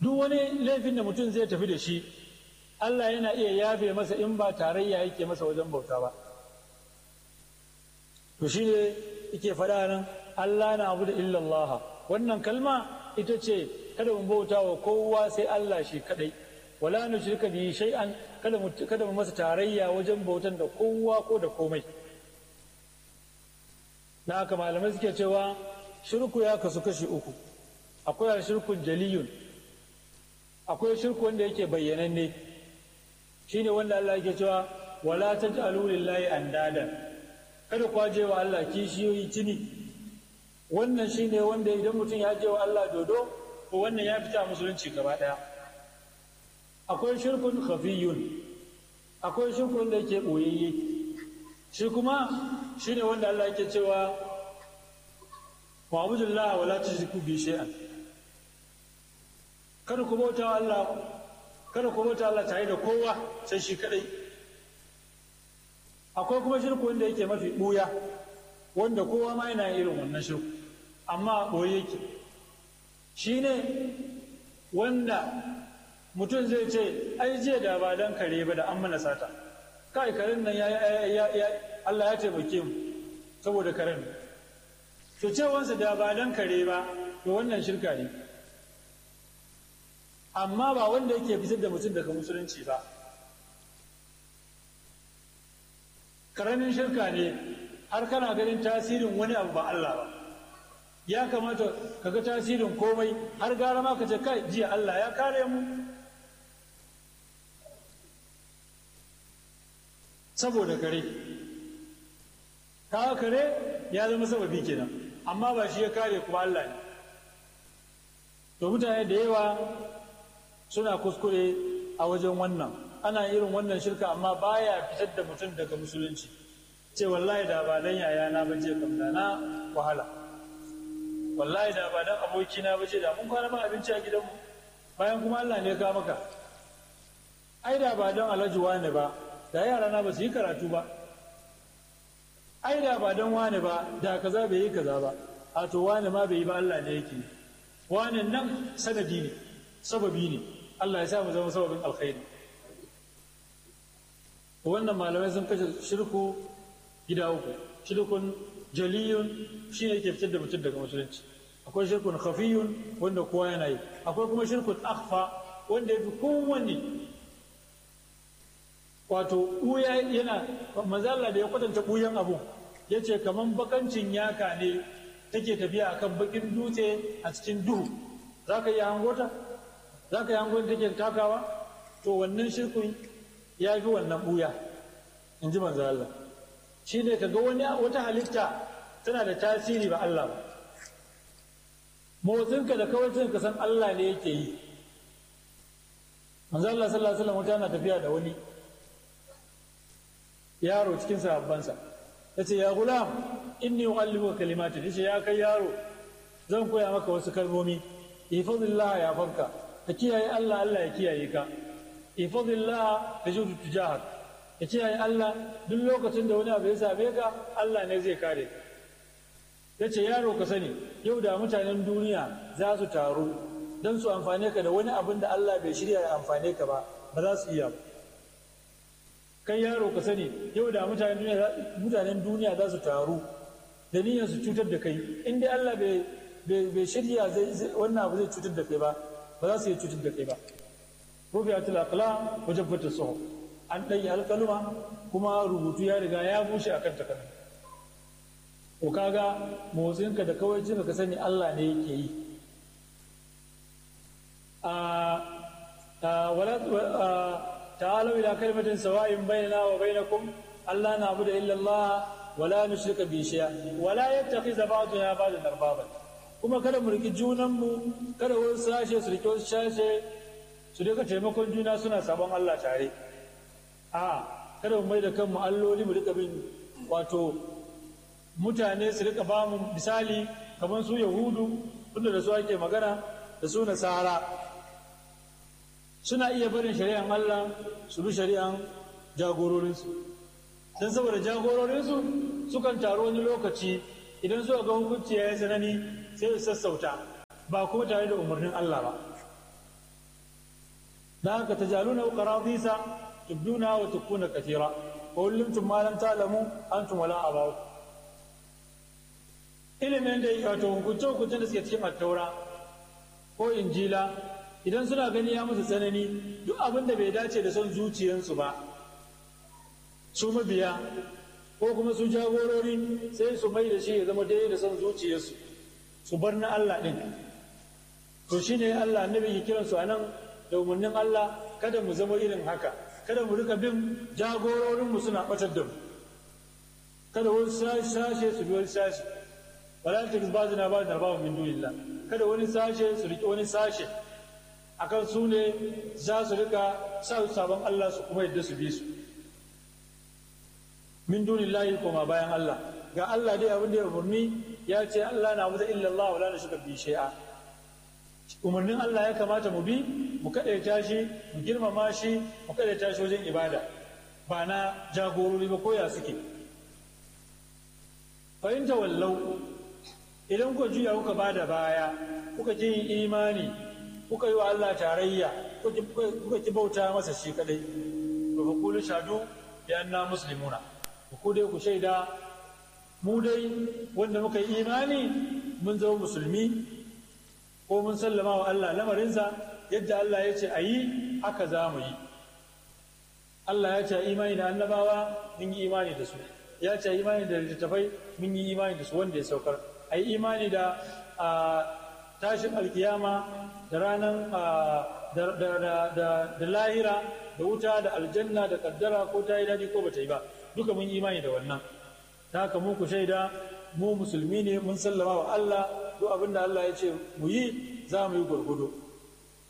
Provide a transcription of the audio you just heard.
duk wani laifin da mutum zai tafi da shi Allah yana iya yafe masa in ba tarayya yake masa wajen bauta ba to shi ne yake faɗa nan Allah na abu da illallah wannan kalma ita ce kada mu bauta wa kowa sai Allah shi kadai wala nu shirka bi shay'an kada mu kada mu masa tarayya wajen bautan da kowa ko da komai na haka malamai suke cewa shirku ya kasu kashi uku akwai shirkun jaliyun akwai shirku wanda yake bayyananne shine wanda Allah yake cewa wala taj'alu lillahi andadan kada ku je wa Allah kishiyoyi tuni wannan shine wanda idan mutum ya je wa Allah dodo to wannan ya fita musulunci gaba daya akwai shirkun khafiyun akwai shirkun da yake boyayye shi kuma shine wanda Allah yake cewa wa abudullah wala tushriku bi shay'an kada ku bauta wa Allah kada ku bauta Allah tare da kowa sai shi kadai akwai kuma shirku wanda yake mafi buya wanda kowa ma yana irin wannan shirku amma boye yake shine wanda mutum zai ce ai jiya da ba dan kare ba da an mana sata kai karen nan ya ya Allah ya taimake mu saboda karen to cewansa da ba dan kare ba to wannan shirka ne amma ba wanda yake fitar da mutum daga musulunci ba karamin shirka ne har kana ganin tasirin wani abu ba Allah ba ya kamata ka ga tasirin komai har gara ma ka ce kai jiya Allah ya kare mu saboda kare kawo kare ya zama sababi kenan amma ba shi ya kare kuma Allah ne to mutane da yawa suna kuskure a wajen wannan ana irin wannan shirka amma baya fitar da mutum daga musulunci ce wallahi da ba dan yaya na baje kam da na wahala wallahi da ba dan aboki na baje da mun kwana ba abinci a gidanmu bayan kuma Allah ne ya kawo maka ai da ba dan alhaji wani ba da yara na ba su yi karatu ba ai da ba dan wani ba da kaza bai yi kaza ba a to wani ma bai yi ba Allah ne yake wani nan sanadi ne sababi ne Allah ya sa mu zama sababin alkhairi wannan malamai sun kashe shirku gida uku shirkun jaliyun shi ne ke fitar da mutum daga musulunci akwai shirkun khafiyun wanda kowa yana yi akwai kuma shirkun akhfa wanda ya fi kowanne wato ɓuya yana mazalla da ya kwatanta ɓuyan abu ya ce kamar bakancin yaka ne take tafiya akan bakin dutse a cikin duhu za ka yi hangota za ka yi hangon take takawa to wannan shirkun ya fi wannan ɓuya in ji manzo Allah shi ne ka ga wani wata halitta tana da tasiri ba Allah ba motsinka da kawai ka san Allah ne yake yi manzo Allah sallallahu alaihi wasallam wata na tafiya da wani yaro cikin sahabbansa ya ce ya gulam inni uallimuka kalimatin yace ya kai yaro zan koya maka wasu kalmomi ifadillah ya fanka ka kiyaye Allah Allah ya kiyaye ka ifadillah tajudu tujahak ka kiyaye Allah duk lokacin da wani abu ya same ka Allah ne zai kare ka yace yaro ka sani yau da mutanen duniya za su taru don su amfane ka da wani abin da Allah bai shirya ya amfane ka ba ba za su iya ba kai yaro ka sani yau da mutanen duniya za su taru da niyyar su cutar da kai in dai Allah bai shirya wannan abu zai cutar da kai ba ba za su yi cutar da kai ba rufi atul aqlam wajen fata suhu an ɗanyi alƙaluma kuma rubutu ya riga ya bushe akan takardu ko kaga motsinka da kawai jin ka sani Allah ne yake yi a wala تعالوا إلى كلمة سواء بيننا وبينكم ألا نعبد إلا الله ولا نشرك به شيئا ولا يتخذ بعضنا بعضا أربابا kuma kada mu riki junanmu kada wani sashe su riki wasu sashe su rika taimakon juna suna sabon Allah tare a kada mu mai da kanmu alloli mu rika bin wato mutane su rika ba mu misali kamar su yahudu tunda da su ake magana da su nasara suna iya barin shari'an Allah su bi shari'an jagororinsu don saboda jagororinsu sukan taru wani lokaci idan suka ga hukunci ya yi tsanani sai su sassauta ba kuma tare da umarnin Allah ba da haka tajaluna qaradisa tubduna wa tukuna kathira wa ullimtum ma lam ta'lamu antum wala abaw ilimin da wato hukunce hukuncen da suke cikin attaura ko injila idan suna gani ya musu tsanani duk abin da bai dace da son zuciyarsu ba su mabiya ko kuma su jagorori sai su mai da shi ya zama daidai da son zuciyarsu su bar na Allah ɗin to shi ne Allah annabi ke kiransu a nan da umarnin Allah kada mu zama irin haka kada mu rika bin jagororinmu suna ɓatar da mu kada wani sashe su bi wani sashe wala ta ba zina ba da babu min dunillah kada wani sashe su riƙe wani sashe akan su ne za su rika sa sabon Allah su kuma yadda su bi su min dunillahi koma bayan Allah ga Allah dai abin da ya umarni ya ce Allah na mutu illallah wala na shiga bi shay'a umarnin Allah ya kamata mu bi mu kaɗaita shi mu girmama shi mu kaɗaita shi wajen ibada ba na jagorori ba koya suke fahimta wallau idan kuka juya kuka ba da baya kuka ji imani kuka yi wa Allah tarayya kuka ki bauta masa shi kadai to fa kulu shadu bi anna muslimuna ku dai ku shaida mu dai wanda muka yi imani mun zama musulmi ko mun sallama wa Allah lamarinsa yadda Allah ya ce a yi haka za mu yi Allah ya ce imani da annabawa mun yi imani da su ya ce imani da littattafai mun yi imani da su wanda ya saukar a yi imani da tashin alkiyama da ranar da lahira da wuta da aljanna da kaddara ko ta yi daɗi ko ba ta yi ba duka mun imani da wannan ta haka mu ku shaida mu musulmi ne mun sallama wa Allah duk abin da Allah ya ce mu yi za mu yi gwargwado